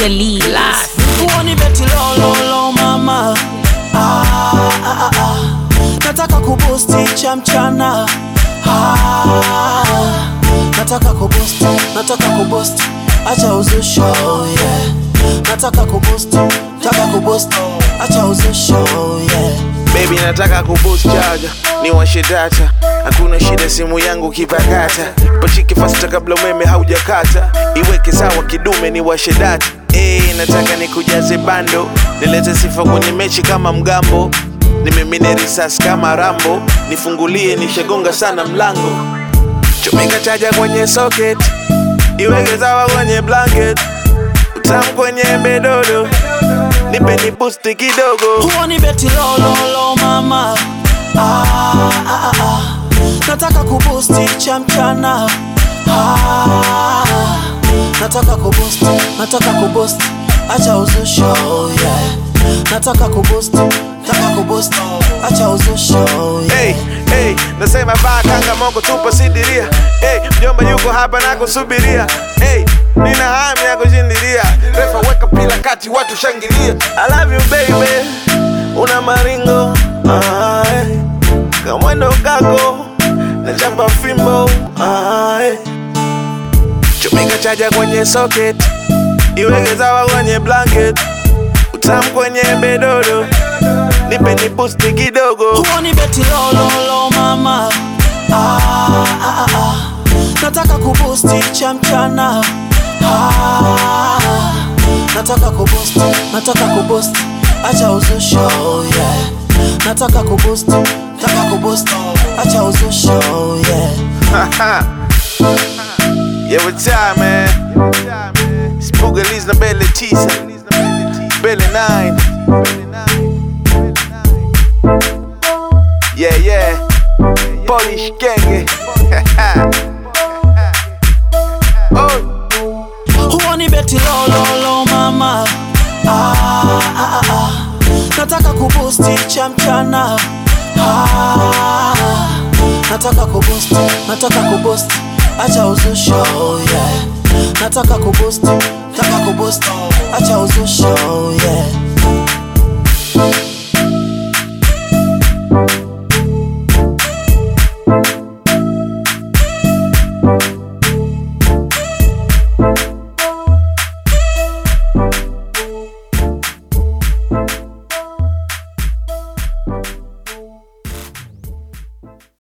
Delete. Huoni beti lololo mama ah, ah, ah, ah. Nataka kubusti cha mchana ah, Nataka kubusti, nataka kubusti Acha uzusho yeah Nataka kubusti, nataka kubusti Acha uzusho yeah Baby nataka kuboost charger ni washe data, hakuna shida, simu yangu kipakata, pachike fasta kabla umeme haujakata, iweke sawa kidume ni washe data. Eh, nataka nikujaze bando, nilete sifa kwenye mechi kama mgambo, nimimine risasi kama Rambo, nifungulie nishagonga sana mlango, chomeka chaja kwenye socket, iweke sawa kwenye blanket, utamu kwenye bedodo, nipe ni boost kidogo. Huoni beti lololo mama ah, ah, ah, ah. Nataka kubusti cha mchana ah, Nataka kubusti, nataka kubusti Acha uzusho yeah Nataka kubusti, nataka kubusti Acha uzusho yeah Hey, hey, nasema baa kanga moko tupa sidiria hey, mjomba yuko hapa na kusubiria hey, nina hamu ya kushindilia refa weka pila kati watu shangilia I love you baby una maringo ah, hey. kamwendo kako na chapa fimbo ah, hey. chomeka chaja kwenye socket iweke sawa kwenye blanket utamu kwenye bedodo nipe ni boost kidogo Huoni beti lololo mama ah, ah, ah, ah. Nataka kubusti cha mchana ah, Nataka kubusti, nataka kubusti Acha uzusho yeah Nataka kubusti, nataka kubusti Acha uzusho yeah Yeah, what time, man? Spooky Liz na Belle Tisa. Belle 9. Yeah, yeah. Polish Genge. oh, Huoni beti lololo mama ah, ah, ah, ah. Nataka kubusti cha mchana ah, Nataka kubusti, nataka kubusti Acha uzusho yeah Nataka kubusti, nataka kubusti Acha uzusho yeah